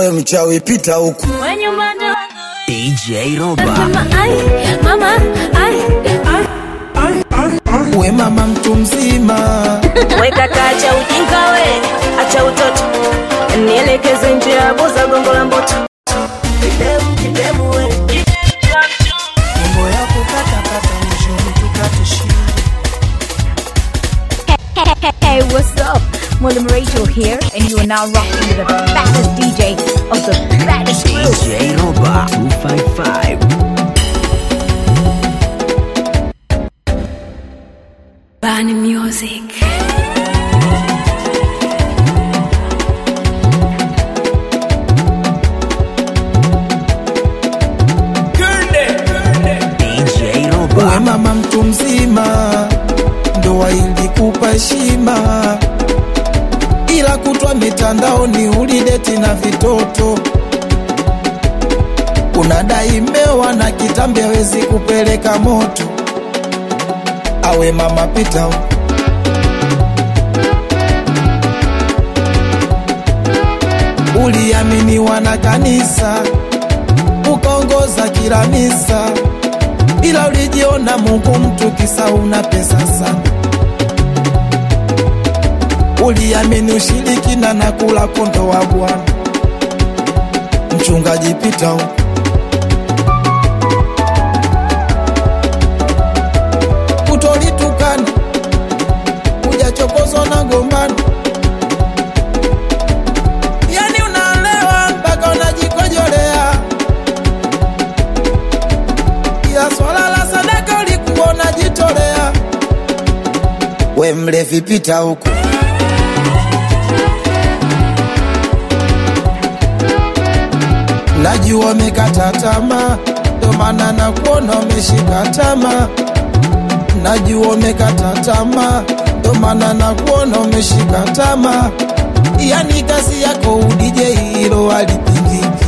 we mchawi pita huku When you manda DJ Roba. Mama ai Mama ai ai we mama mtu mzima Weka kacha ujinga we Acha utoto Nielekeze njia buza gongo la mboto Kidemu kidemu we mambo ya kukatakata mwisho tukate shingo Hey, what's up? Mwalimu Rachel here, and you are now rocking with the baddest DJ of the baddest crew. DJ Roba 255. Bani music DJ we Roba. mama mtu mzima ndoa ilikupa heshima ila kutwa mitandaoni ulideti na vitoto unadai mmewa na kitambi hawezi kupeleka moto awe mama pita huku. uliaminiwa na kanisa ukaongoza kila misa ila ulijiona Mungu mtu kisa una pesa sana. Uliamini ushirikina na kula kondo wa Bwana. Mchungaji pita huku. Kutolitukana hujachokozwa na gombano, yani unaelewa mpaka unajikojolea ya swala la sadaka ulikuwa unajitolea. We mlevi pita huku, najua umekata tamaa, ndo maana nakuona umeshika tamaa. Najua umekata tamaa, ndo maana nakuona umeshika tamaa. Yani kazi yako udije hilo alipingiki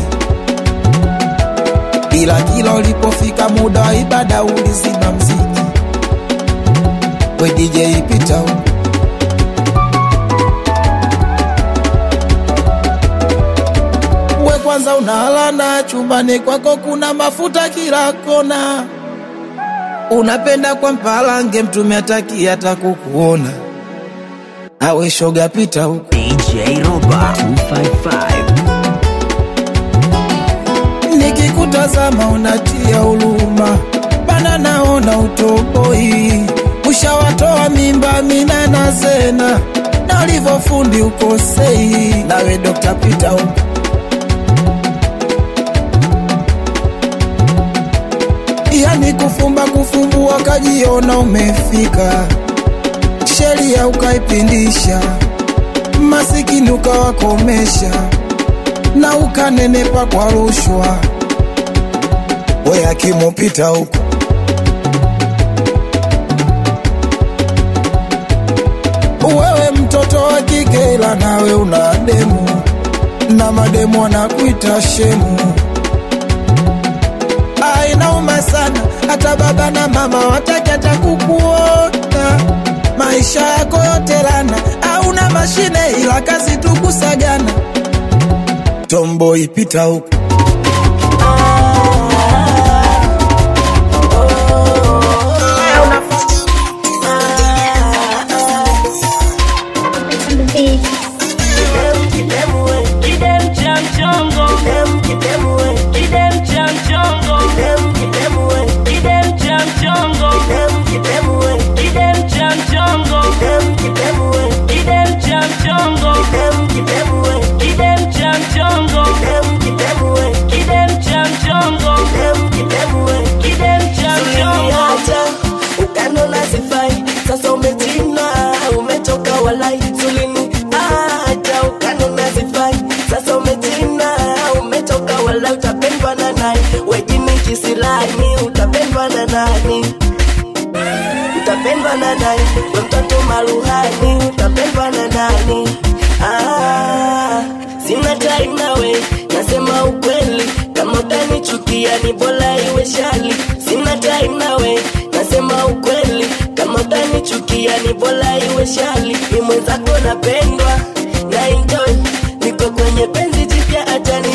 ila kila ulipofika muda wa ibada ulizima mziki. We DJ pita huku. We kwanza unalana chumbani kwako kuna mafuta kila kona, unapenda kwa mpalange mtume ataki hata kukuona. Awe shoga pita huku. DJ Roba 255. nikikutazama unatia huruma, bana naona utoboi, ushawatoa mimba mina na zena na ulivyofundi ukosei, nawe Dr. Peter huko yani kufumba kufumbua, kajiona umefika, sheria ukaipindisha, masikini ukawakomesha na ukanenepa kwa rushwa. We akimupita huko wewe mtoto wa kike, ila nawe una demu na mademu wanakuita shemu. Ah, inauma sana, hata baba na mama wataki hata kukuona. Maisha yako yote lana, hauna mashine ila kazi tu kusagana. Tomboy pita huko Uliniacha ukanona sifai, sasa umetina, umetoka walai. Uliniacha ukanona sifai, sasa umetina, umetoka walai. Utapendwa na nani? Wejini kisilani, utapendwa na nani? Utapendwa na nani? We mtoto maruhani, utapendwa na nani? Ah, sina time nawe, nasema ukweli. Kama utanichukia ni bora iwe shali. Sina time nawe, nasema ukweli. Kama utanichukia ni bora iwe shali. Ni mwenzako napendwa na enjoy, niko kwenye penzi jipya, acha ni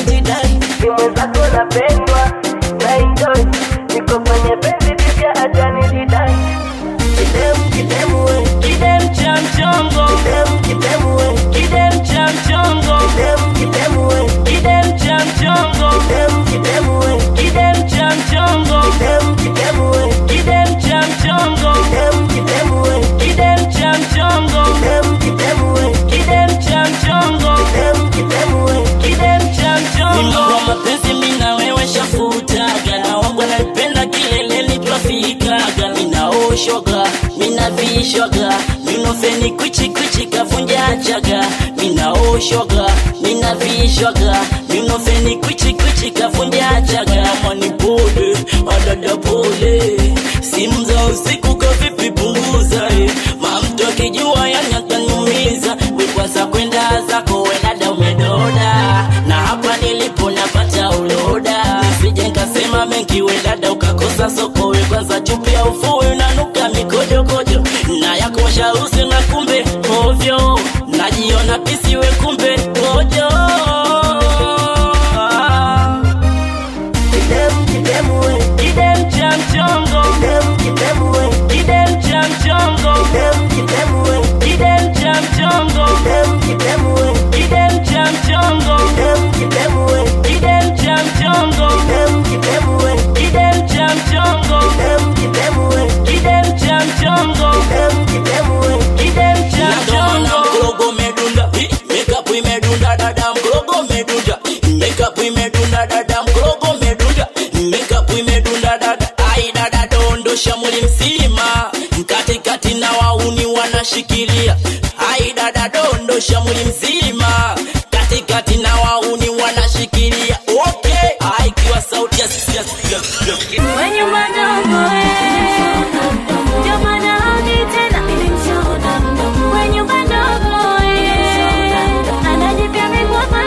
minaoshwaga minavishwaga minofeni kwichikwichi kavunja chaga minaoshwaga minavishwaga minofeni kwichikwichi kavunja chaga mani pole adada pole simu za usiku kavipi punguza eh. mamtu akijua yanakanyumiza wikwaza kwenda zako wenada umedoda na hapa nilipo napata uloda sije nkasema mengi wedada ukakosa soko we kwanza chupi ya ufue unanuka mikojokojo na yako shausi na kumbe ovyo najiona pisi we kumbe kojo Kidem, kidem we. Kidem cha mchongo. Kidem, kidem we. Kidem cha mchongo. Kidem, kidem we. Kidem cha mchongo. Kidem, kidem we. Kidem cha mchongo. Kidem, kidem we. Kidem cha mchongo. Kidem, kidem we. Kidem cha mchongo. Kidem, kidem we. Kidem cha mchongo. Kidem, kidem we. Kidem cha mchongo. Mkorogo umedunda, hi, makeup imedunda, dada mkorogo umedunda, makeup imedunda, dada mkorogo umedunda, makeup imedunda, dada ai dada dondosha mwili mzima, katikati na wauni wanashikilia, ai dada dondosha mwili mzima, katikati na wauni wanashikilia, okay, ai kiwa sauti ya sisi ya sisi ya sisi ya Wenye madogo eh, ndio maana hadi tena wenye madogo eh, anajipya mikwapa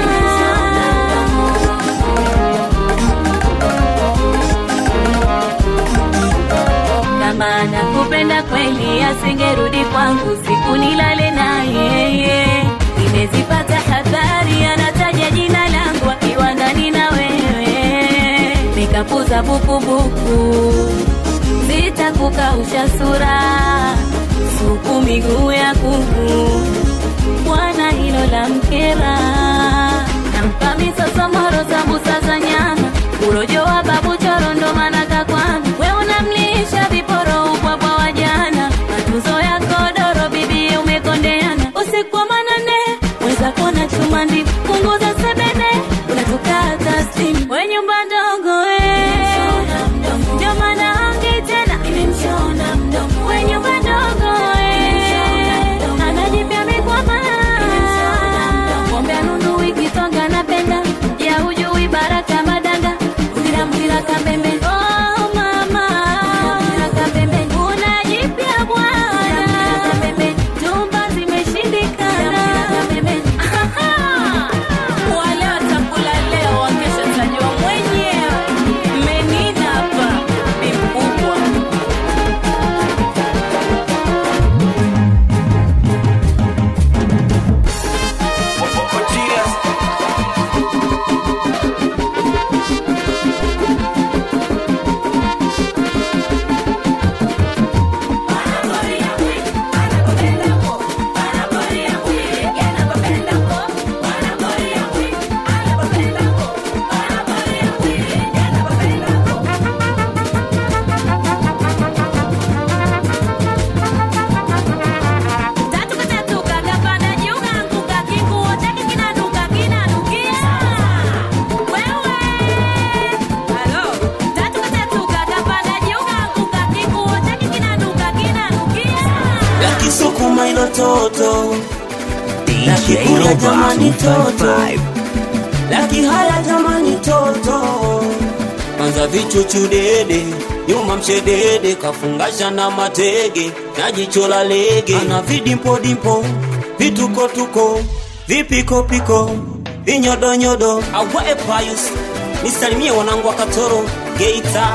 kama nakupenda kweli asingerudi kwangu siku nilale na yeye nimezipata habari anataja jina langu akiwa ndani na wewe nikapuza bukubuku zitakukausha sura suku miguu ya kuku bwana hilo la mkera nampa misosomoro sambusa za nyama urojo wa babu choro ndo maana kakwama we unamlisha viporo ubwabwa wa jana matunzo ya kodoro bibi umekondeana usiku wa manane mweza kuona chuma ndi punguza sebene unatukata simu we nyumba ndogo we ndio maana hangi tena we nyumba ndogo we anajipya mikwama ng'ombe anunu wikitonga napenda ya hujui baraka madanga mpira mpira kabembe oh mama mpira kabembe unajipya bwana tumba zimeshindikana wale watakula leo wakesha tajua mwenyewe menina hapa ni mkubwa Tatu katatu kakapanda juu kaanguka, kinguo chake kinanuka, kinanukia. Wewe. Halo. Tatu katatu kakapanda juu kaanguka, kinguo chake kinanuka, kinanukia. yakisukuma ilo toto DJ Nakikuya Roba jamani toto 255. laki haya jamani toto kwanza vichuchu dede nyuma mshedede kafungasha na matege na jicho la lege ana vidimpodimpo vitukotuko vipikopiko vinyodonyodo awae payus nisalimie wanangu wa katoro geita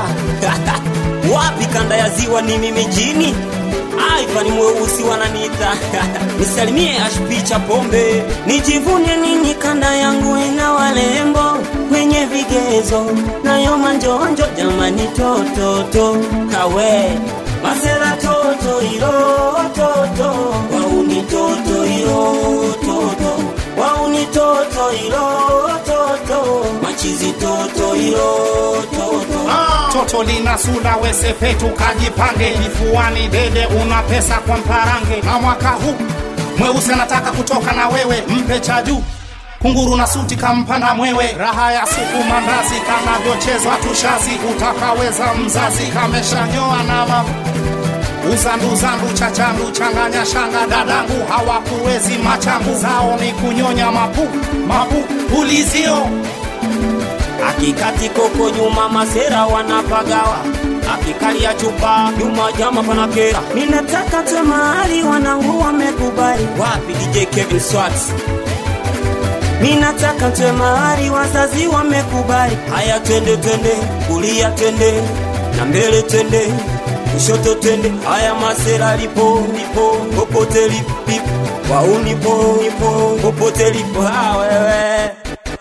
wapi kanda ya ziwa ni mimi jini aifa ni mweusi wananiita nisalimie ashpicha pombe nijivune nini kanda yangu ina walembo wenye vigezo nayo manjonjo jamani tototo kawe masera toto ilo toto wauni toto ilo toto wauni toto ilo toto machizi toto ilo toto toto lina sula wesepetu kajipange kifuani dede una pesa kwa mparange na mwaka huu mweusi anataka kutoka na wewe mpe cha juu kunguru na suti kampa na mwewe raha ya suku mandazi kanavyochezwa tushazi utakaweza mzazi kameshanyoa na mama uzanduzandu chachandu changanya shanga dadangu hawakuwezi machangu zao ni kunyonya mapu mapu ulizio akikati koko nyuma masera wanapagawa akikalia chupa nyuma jama panakera ninataka te mahali wanangu wamekubali wapi dj kevin swats ninataka te mahali wazazi wamekubali haya twende twende kulia twende na mbele twende kushoto twende haya masera lipo lipo popote lipo waunipo lipo popote lipo ah, wewe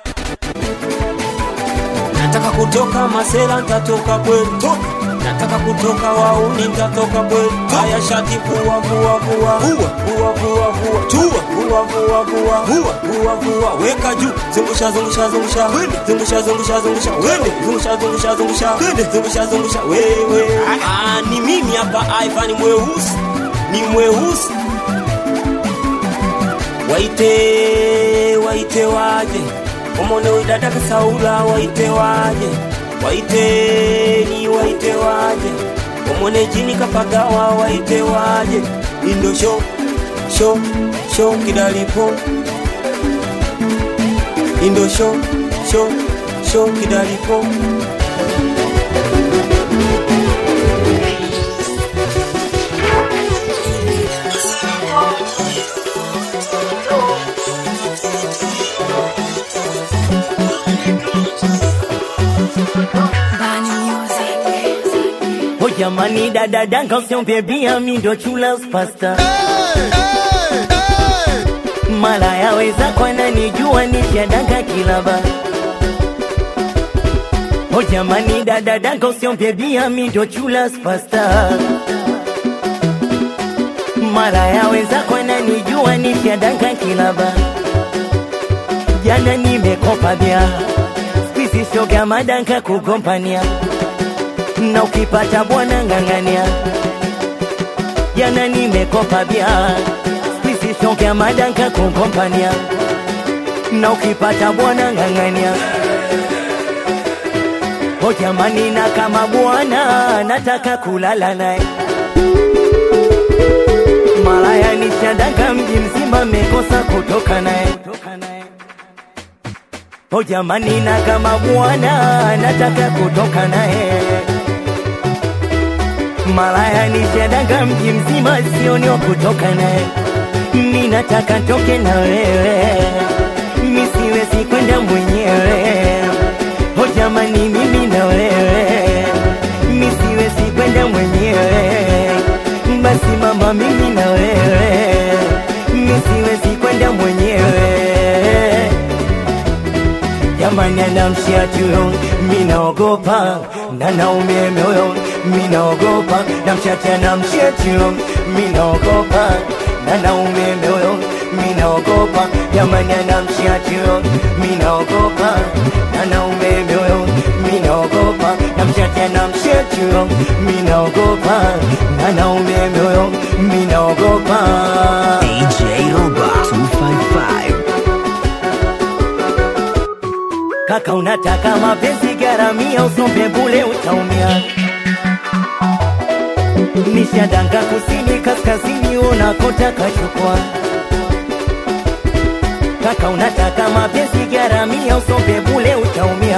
nataka kutoka masela ntatoka kweli nataka kutoka wauni ntatoka kweli haya shati vua vua vua vua vua vua tua vua vua vua vua vua weka juu zungusha zungusha zungusha zungusha zungusha zungusha wende zungusha zungusha zungusha zungusha zungusha wewe ah ni mimi hapa Ivan mweusi ni mweusi waite waite waje omone widadaka saula waite waje waite ni waite waje omone jini kapagawa waite waje indo sho sho sho kidalipo indo sho sho sho kidalipo Oh jamani dada danga usiombe bia mi ndo chula pasta mara yaweza kwana nijua nishadanga kilaba Oh jamani dada danga usiombe bia mi ndo chula pasta mara yaweza kwana nijua nishadanga kilaba jana nimekopa bia squeeze shoga madanka kugompania na ukipata bwana ng'ang'ania. Jana nimekopa bia sisi shongea madanka kukompania, na ukipata bwana ng'ang'ania. O jamani, na kama bwana nataka kulala naye malaya nishadanga mji mzima mekosa kutoka naye O jamani, na kama bwana nataka kutoka naye malaya nishadanga mji mzima sioni wa kutoka naye mi nataka ntoke na wewe mi siwezi kwenda mwenyewe o jamani mimi na wewe mi siwezi kwenda mwenyewe basi mama mimi na wewe mi siwezi kwenda mwenyewe jamani anamshia tuyo minaogopa na naume moyo minaogopa namchacha namshia tuyo minaogopa na naume moyo minaogopa jamani anamshia tuyo minaogopa na naume moyo minaogopa namchacha namshia tuyo minaogopa na naume moyo minaogopa DJ Roba 255. Kaka unataka mapenzi garamia, usombe bule utaumia. Nishadanga kusini kaskazini, unakotaka chukua. Kaka unataka mapenzi garamia, usombe bule utaumia.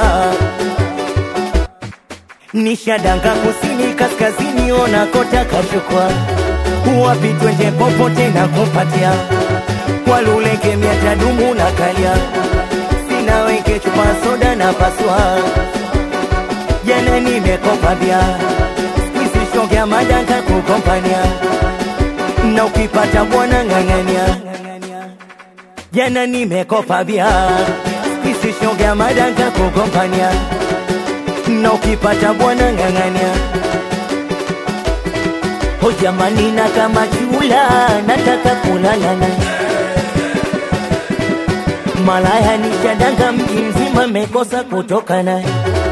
Nishadanga kusini kaskazini, unakotaka chukua. Wapi twende popote na kupatia, kwa luleke miatadumu na kalia sina weke chupa soda na paswa jana nimekopa bia squeeze shongea madanka kukompania na ukipata bwana ng'ang'ania jana nimekopa bia squeeze shongea madanka kukompania na ukipata bwana ng'ang'ania o jamani na kama chula nataka kulala naye malaya nishadanga mji mzima mekosa kutoka naye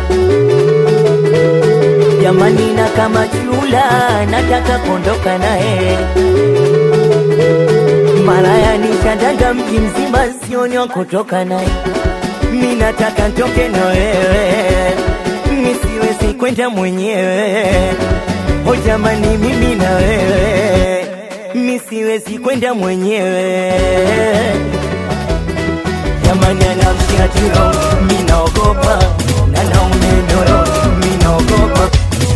jamani na kama chula nataka kuondoka naye malaya nishadanga mji mzima sioni wa kutoka naye mi nataka ntoke na wewe mi siwezi kwenda mwenyewe o jamani, mimi na wewe, mi siwezi kwenda mwenyewe. Jamani, anamkia tiro, mi naogopa, na naume ndoro, mi naogopa.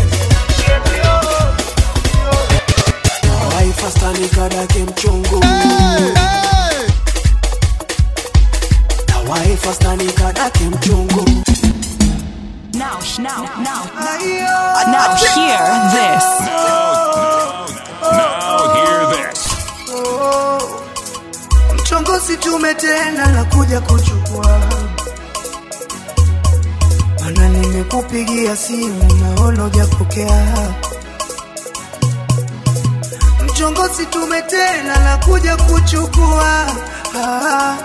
waifastanigadake mchungu na waifastanigadake mchungu Now, now, now, now hear this. Now hear this. mchongozi tume tena na kuja kuchukua mana nimekupigia simu naona ujapokea mchongozi tume tena na kuja kuchukua ah.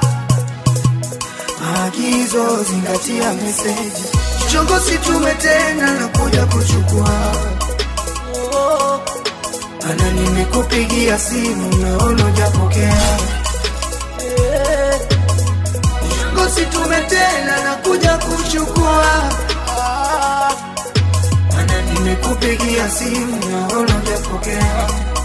maagizo zingatia meseji mchongozi tume tena na kuja kuchukua mana nimekupigia simu naona ujapokea ngosi tume tena na kuja kuchukua mana nimekupigia simu naona ujapokea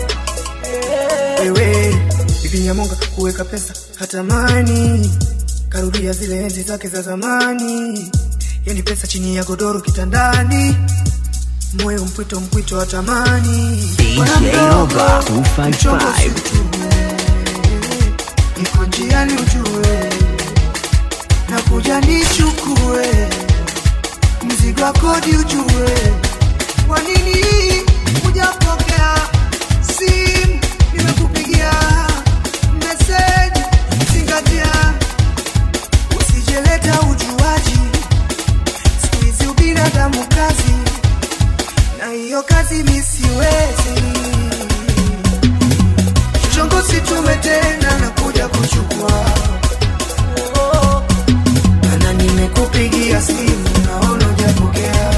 wewe bibi nyamonga kuweka pesa hatamani karudia zile enzi zake za zamani yani pesa chini ya godoro kitandani moyo mpwito mpwito hatamani DJ Roba 255. niko njiani ujue na kuja nichukue mzigo wa kodi ujue kwa nini hujapokea simu nimekupigia meseji zingatia usijeleta ujuaji siku hizi ubinadamu kazi na hiyo kazi misiwezi chongosi tume tena na kuja kuchukua mana nimekupigia simu naona ujapokea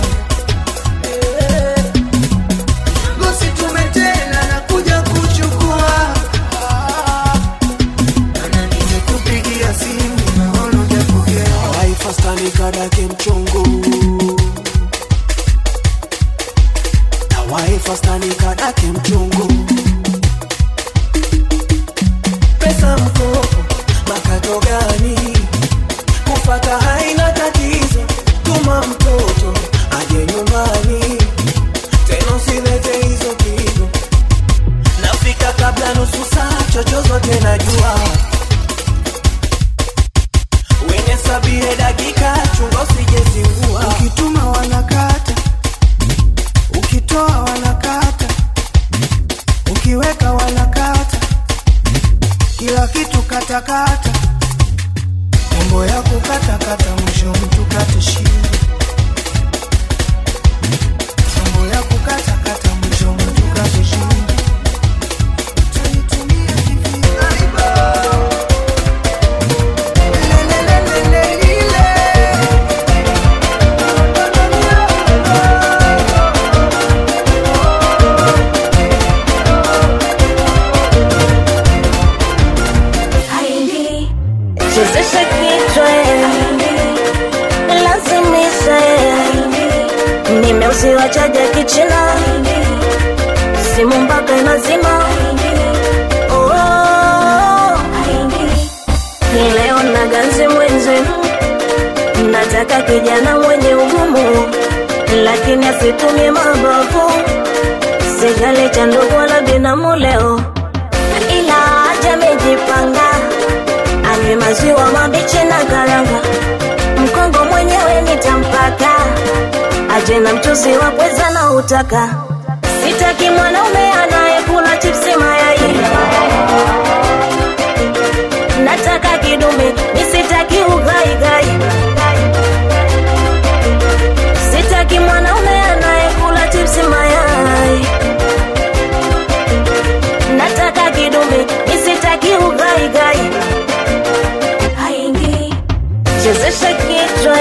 chongosi tume tena na kuja kuchukua mana nimekupigia simu naona ujapokea waifastanigadake mchongo na waifastanigadake mchongo pesa mkopo makato gani kufata haina tatizo tuma mtoto aje nyumbani tena usilete hizo pigo nafika kabla nusu saa chochozote najua wenye sabie dakika chunga usijezingua ukituma wanakata ukitoa wanakata ukiweka wanakata kila kitu katakata mambo ya kukatakata mwisho mtu kate shingo mambo ya kukatakata mwisho mtu kate shingo Utanitumia hivi aiba. Lelelelelelele. Haindi, chezesha kichwa lazimisha nimeuziwa chaja kichina simu mpaka inazima Oh, ni leo na ganzi mwenzi nataka kijana mwenye ugumu lakini asitumie mabavu sigale cha ndugu wala binamu leo ila aje amejipanga anywe maziwa mabichi na karanga mkongo mwenyewe nitampaka aje na mchuzi wa pweza na utaka sitaki mwanaume anayekula chipsi mayai nataka kidume nisitaki ugaigai sitaki mwanaume anayekula chipsi mayai nataka kidume nisitaki ugaigai haingi chezesha kichwa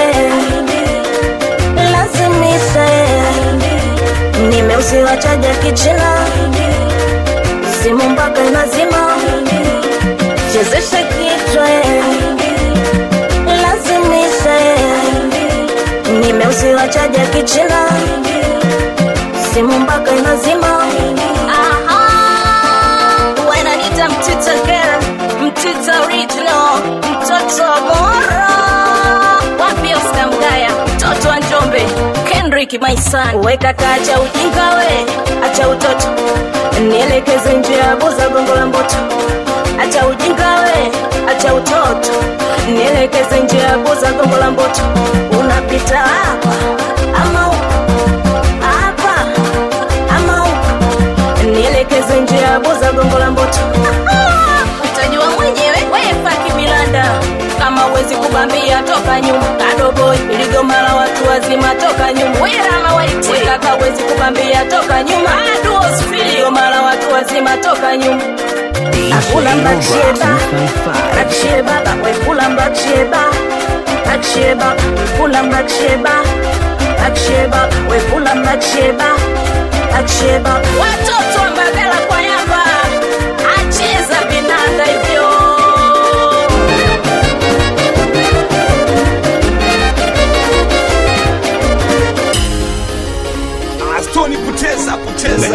lazimisha nimeuziwa chaja kichina simu mpaka inazima chezesha kichwa lazimisha nimeuziwa chaja kichina simu mpaka inazima Eric Maisani. Weka kacha ujinga we, acha utoto, nielekeze njia ya buza gongo la mboto. Acha ujinga we, acha utoto, nielekeze njia ya buza gongo la mboto. Unapita hapa ama huko, hapa ama huko, nielekeze njia ya buza gongo la mboto. Utajua mwenyewe, wewe faki milanda kama uwezi kubambia toka nyuma kadoboi iligoma la watu wazima toka nyuma werama waiti kaka uwezi kubambia toka nyuma iligoma la watu wazima toka nyuma akula mbaksheba mbaksheba wekula mbaksheba mbaksheba kula mbaksheba mbaksheba wekula mbaksheba mbaksheba watoto wa mbagala kwa yamba acheza vinanda hivyo Astoni poteza poteza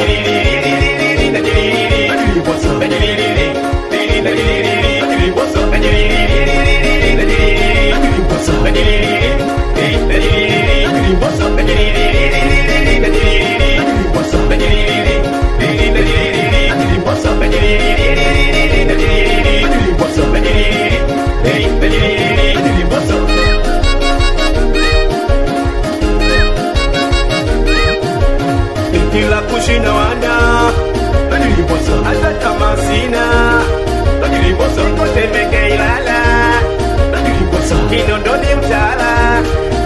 kila kushina wana hata kama sina kotemeke ilala kinondoni mtala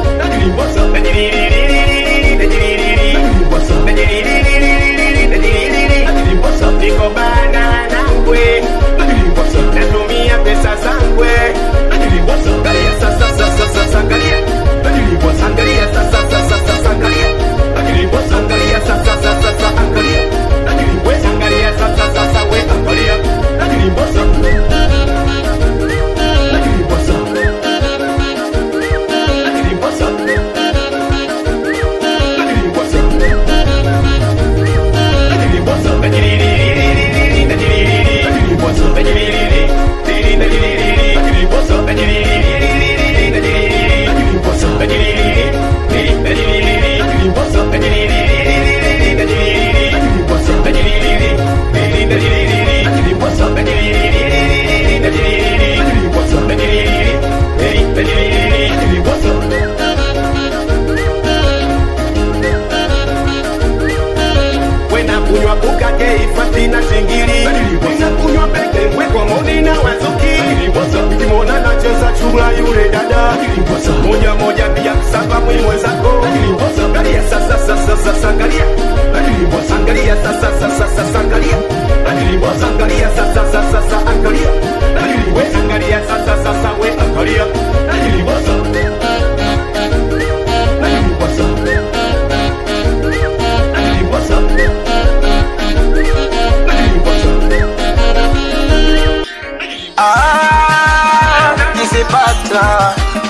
niko bana nangwe natumia pesa zangwe angalia sasa sasa sasa angalia angalia sasa sasa sasa angalia angalia sasa sasa sasa angalia we angalia sasa sasa we angalia wena kunywa bukake ifati na shingili wena kunywa peke wekwa moni na wazuki ukimwona nacheza chura yule dada moja moja pia kusaba mwimwe zako angalia sasa sasa sasa angalia angalia sasa sasa sasa angalia angalia sasa sasa sasa angalia we angalia sasa sasa we angalia Ah, nikizipata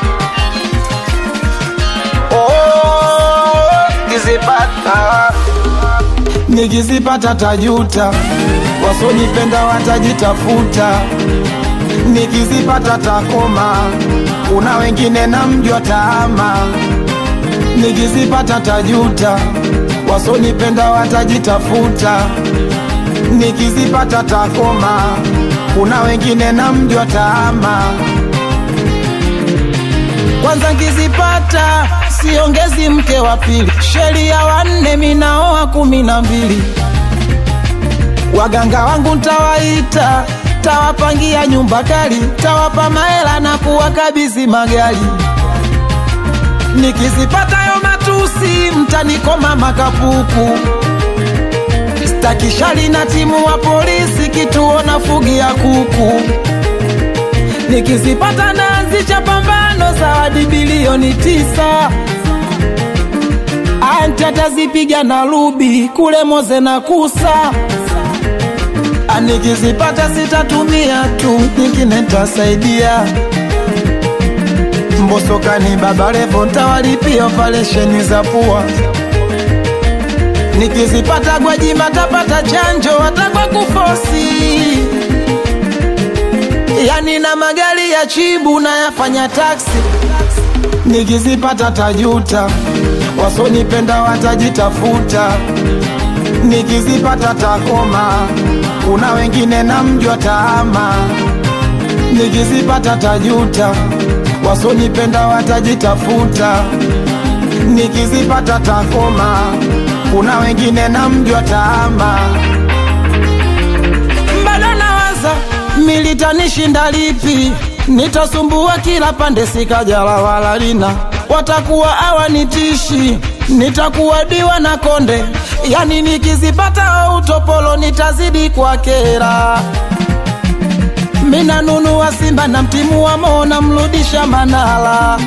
oh, nikizipata nikizipata tajuta, wasonipenda watajitafuta, nikizipata takoma, kuna wengine na mjwa taama, nikizipata tajuta, wasonipenda watajitafuta, nikizipata takoma, kuna wengine na mjwa taama. Kwanza nkizipata siongezi mke wa pili, sheria wanne minaoa kumi na mbili. Waganga wangu ntawaita, tawapangia nyumba kali, tawapa mahela na kuwakabidhi magari. Nikizipata yo matusi, mtanikoma makapuku. Stakishali na timu wa polisi, kituo na fugia kuku. Nikizipata naanzisha pambano, zawadi bilioni tisa. Anti atazipiga na rubi kule Moze na Kusa. Ah, Nikizipata sitatumia tu, nyingine ntasaidia. Mbosokani Baba Levo ntawalipia operesheni za pua. Nikizipata Gwajima tapata chanjo hata kwa kufosi. Yani na magari ya chibu na yafanya taksi nikizipata tajuta, wasonipenda watajitafuta, nikizipata takoma, kuna wengine namjua taama, nikizipata tajuta, wasonipenda watajitafuta, nikizipata takoma, kuna wengine namjua taama bado nawaza militanishinda lipi, nitasumbua kila pande, sikajala wala lina, watakuwa awanitishi, nitakuwa diwa na konde, yani nikizipata au utopolo nitazidi kwa kera mina nunua Simba na mtimu wa Mo namrudisha Manala,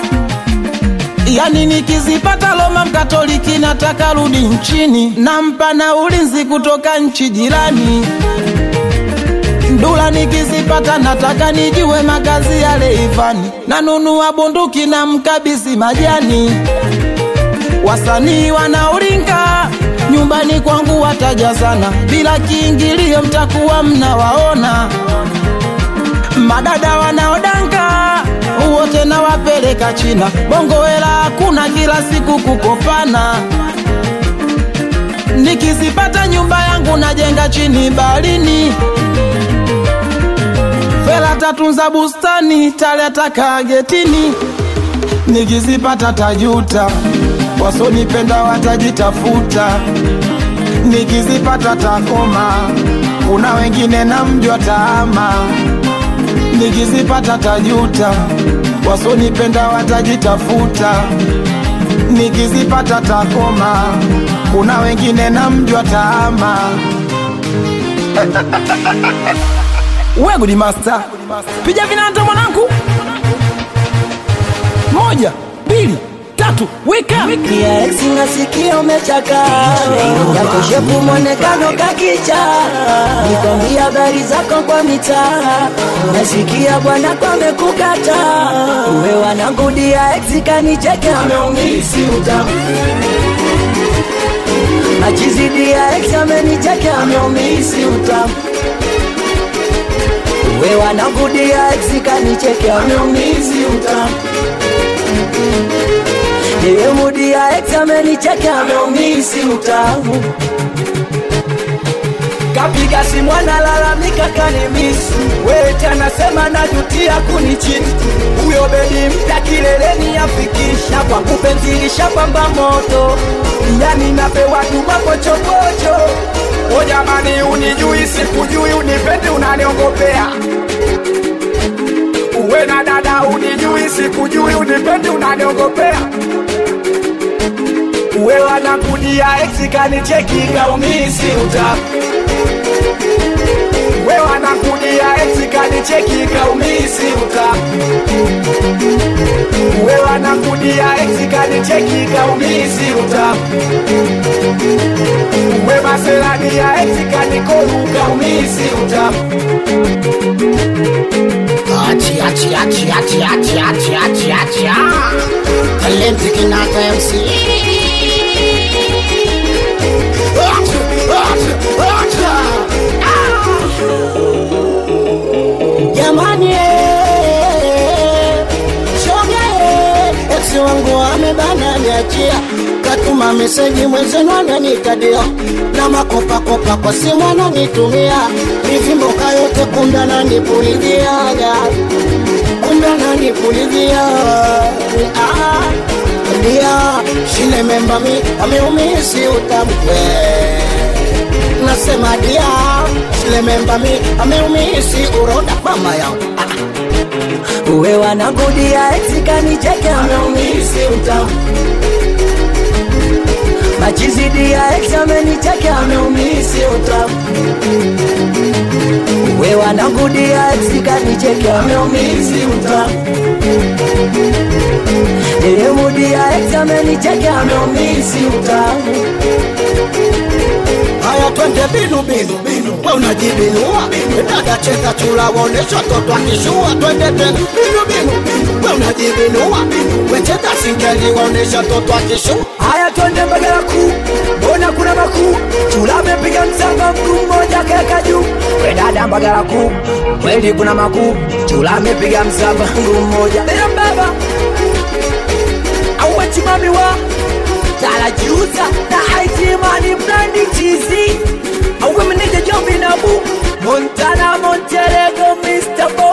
yani nikizipata Roma Mkatoliki nataka rudi nchini, nampa na ulinzi kutoka nchi jirani. Ndula nikizipata nataka nijue makazi ya Leivani, nanunua bunduki na mkabisi majani. Wasanii wanaoringa nyumbani kwangu watajazana, bila kiingilio mtakuwa mnawaona. Madada wanaodanga wote nawapeleka China, bongo hela hakuna, kila siku kukopana. Nikizipata nyumba yangu najenga chini baharini, fela tatunza bustani, taleta kagetini. Nikizipata tajuta, wasonipenda watajitafuta. Nikizipata takoma, kuna wengine namjua taama. Nikizipata tajuta, wasonipenda watajitafuta. Nikizipata takoma, kuna wengine namjua taama. We Good Master, piga vinanda mwanangu, moja mbili tatu, wika Pia ex nasikia umechaka yako shepu mwonekano kakicha nikwambia habari zako kwa mitaa nasikia bwana kwamekukata uwe wanangu dia ex kanicheke ameumisi utamu achizidia ex amenicheke ameumisi utamu uwe wanangu dia ex kanicheke ameumisi utamu Yeye mudi ya ex amenicheka ameumisi utamu Kapiga simu analalamika kanimisi Wete anasema najutia kunichiti Huyo bebi mpya kileleni afikisha Kwa kupenzilisha pamba moto Yani napewa tu mapochopocho O jamani unijui sikujui unipendi unaniongopea Uwe na dada unijui sikujui unipendi unaniongopea Uwe wanakudia ex kanicheki kaumisi uta Uwe wanakudia ex kanicheki kaumisi uta Uwe wanakudia ex kanicheki kaumisi uta Uwe maserani ya ex kanikoru kaumisi uta Achi, achi, achi, achi, achi, achi, achi, achi, ah. Talenti Kinata MC. Achi, achi, achi, Jamani eh, shoga eh, ex wangu amebana niachia katuma meseji mwenzenu ananitadia na makopakopa kwa simu ananitumia mivimboka yote kumbe ananipuliziaga kumbe ananipulizia ah, dia shile memba mi ameumisi utamkwe nasema dia shile memba mi ameumisi uroda mama yangu uwe wanakudia exikanicheke ameumisi utamu machizidi ya ex amenicheke ameumisi utamu uwe wanakudia exikanicheke ameumisi utamu Nilimrudia ex amenicheke ameumisi utamu Haya twende binu binu binu, we unajibinua dada, cheza chula, waonesha toto akishua. Twende tena binu binu binu, we unajibinua we cheza singeli, waonesha toto akishua. Haya twende Mbagala kuu, mbona kuna makuu? Chula amepiga msamba mguu mmoja kaweka juu. We dada Mbagala kuu, kweli kuna makuu. Chula amepiga msamba mguu mmoja. Bila baba producer na IT money blandi cheesy. A women need a jump in a boot. Montana Monterrey Mr. Boy.